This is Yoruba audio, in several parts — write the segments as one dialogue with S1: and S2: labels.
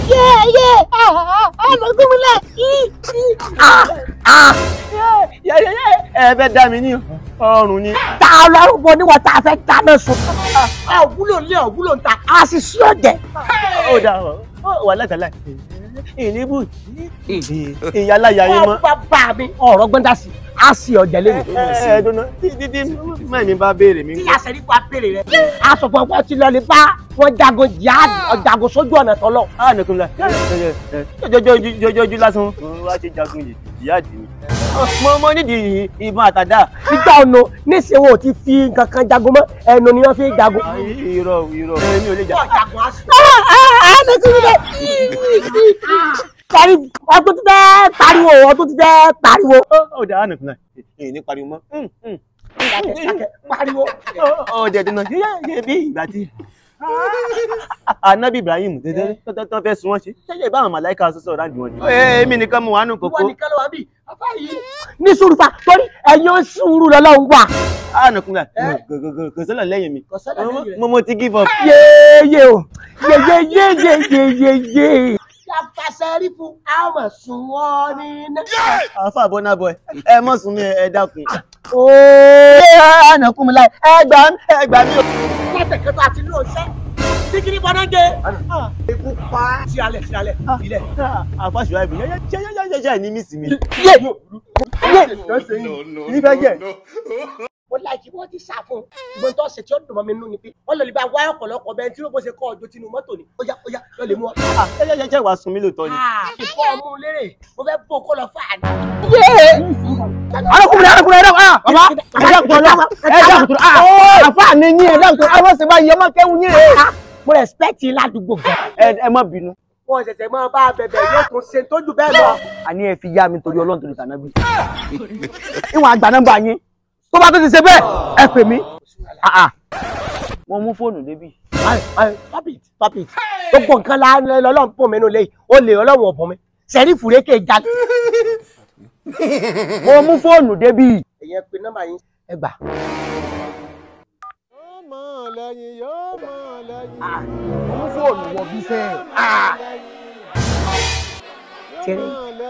S1: yé yé ọ̀nà gómìnà
S2: ẹ fẹ́ dá mi ní ọrùn ni.
S1: ta ọlọ́run bọ níwọ̀n tá a fẹ́ dáná sun. a ò wúlò ní ọ̀ wúlò ń ta a sì sí ọ̀jẹ̀.
S2: ó dà wà látàlá ìníbù ìyáláyà yín mọ́.
S1: wọ́n bá bá mi ọ̀rọ̀ gbọ́ndà sí a sì ọ̀jẹ̀ lẹ́yìn.
S2: ẹ ẹ dunu títí tí mẹ́rin bá béèrè mi.
S1: tí àṣẹrí fún abéèrè rẹ. a sọ fún ọgbọ́n tí lọ lè bá wọn jagun jihad ọ̀jagun sójú ọ̀nà tọ́lọ̀.
S2: a nìkan la jọjọjú lásán wá ṣe jagun yìí ìyá àdì mi. mo mo nídìí ìbọn àtàdá.
S1: ìgbà ọ̀nà níṣẹ́ wọn ò ti fi nǹkan kan jagun mọ́ ẹnu ni wọ́n fi ń jagun.
S2: irọ́ irọ́ èmi ò lè jà.
S1: ọ̀jagun á sùn. Parí ọdún ti fẹ́ pariwo ọdún ti fẹ́ pariwo.
S2: ó dà á nìkan la èyí ní pariwo mọ́.
S1: Pariwo.
S2: ó dẹ̀ dùnà yẹ bí ìgbà tí anabi ibrahim tó fẹ́ sun wọ́n ṣe ṣẹ́yẹ báwọn màláìka sọ́sọ́ ráńdì wọn ni. èmi nìkan mo wà nù kókó.
S1: Wọ́n nìkan ló wà bí. Bàbá yìí. Ní sùúrù fa torí ẹ̀yin ó sùúrù lọ́lọ́run wà.
S2: a nìkan la kò sọ́lọ̀ lẹ́yìn mi
S1: Kò sọ́lọ̀ lẹ́yìn rẹ̀.
S2: mo mo ti give up.
S1: Yéyé o. Yéyé yéyé yéyé yéyé. Yàtàṣẹ́ rí fún àwọn sùn wọ́n ní iná.
S2: àfa àbọ̀nà bọ̀ ẹ mọ̀ sún mi ẹ dákun.
S1: Ooo.
S2: ànàkùn mi láì ẹ gbà mí ẹ gbà mí o.
S1: Látẹ̀kẹ́ tó àti lóò ṣẹ́. Tíkìrì bọ́dá gé. Ikú pa. Sí alẹ̀ sí alẹ̀ ilẹ̀.
S2: àfa ṣùgbọ́n ibi yẹ́yẹ́yẹ́yẹ́ ní mísì mi.
S1: Yé. Yé.
S2: ìfẹ́ jẹ́
S1: mo láìkí wọ́n ti sá fún un ìbọn tó ṣe tí ó dùn mọ́ mi nínú ni pé wọ́n lọ lè bá wá ọ̀pọ̀lọpọ̀ bẹ́ẹ̀ tí ó bó ṣe kọ́ ọjọ́ tinú mọ́tò ni ó yá ó yá lọ lè mú ọ.
S2: yẹ́yẹ́yẹ́ wàá sun mí lóòótọ́ ni.
S1: ìkọ́ ọmú lérè mo fẹ́ bó kó lọ fà á ní.
S3: arákùnrin arákùnrin ẹ̀dá ah bàbá ẹ̀dá kùtù ọ̀la ẹ̀dá kùtù ah àfa mi ní ẹ̀dá kùtù ẹ̀ wọ́n sì bá yẹ ọmọ kẹ́hù yín rẹ̀.
S1: mo respect yín ládùúgbò gan.
S3: ẹ má bínú
S1: wọn ṣẹ̀ṣẹ̀ máa bá a bẹ̀bẹ̀ yóò tún ṣe tójú bẹ́ẹ̀ lọ.
S3: àní ẹ fi yá mi torí ọlọ́run torí tànàbí. ìwọ̀n àgbà nọ́mbà yín tó bá tó ti ṣe bẹ́ẹ̀ ẹ pè mí. Ah, ah. mo mú fóònù débì.
S1: Ayi, ayi, stop it stop it gbogbo nǹkan la lọ́lọ́run pọ̀ mẹ́nu lẹ́yìn ó lè ọlọ́run ọ̀bọ̀n mi sẹ́rí fúrékè já.
S3: mo mú fóònù débì.
S1: ẹ̀yẹ pe nọ́mbà yín ẹ gbà.
S3: mo mú fóònù wọ bí fẹ́.
S1: Tẹ́rẹ́.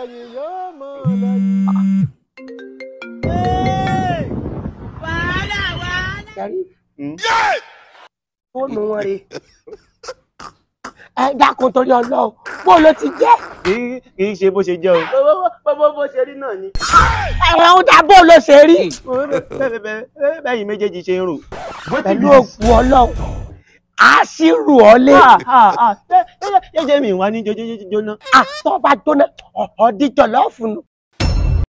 S1: Sẹ́rí fóònù wọn rè ẹ dákun torí ọlọ́run bó ló ti jẹ́.
S2: kì í kì í ṣe bó ṣe jẹ́ o. bó bó ṣe rí náà ni.
S1: ẹ̀rọ ń dá bó ló ṣe rí.
S2: bẹ́yìn méjèèjì ṣe ń rò.
S1: pẹ̀lú òkú ọlọ́run a sì rù ọ́ lé.
S2: jẹ́jẹ́ mi wá ní jójójóná.
S1: àtọ́ bá jóná ọ̀ọ́díjọ́ lọ́ọ̀fù nù.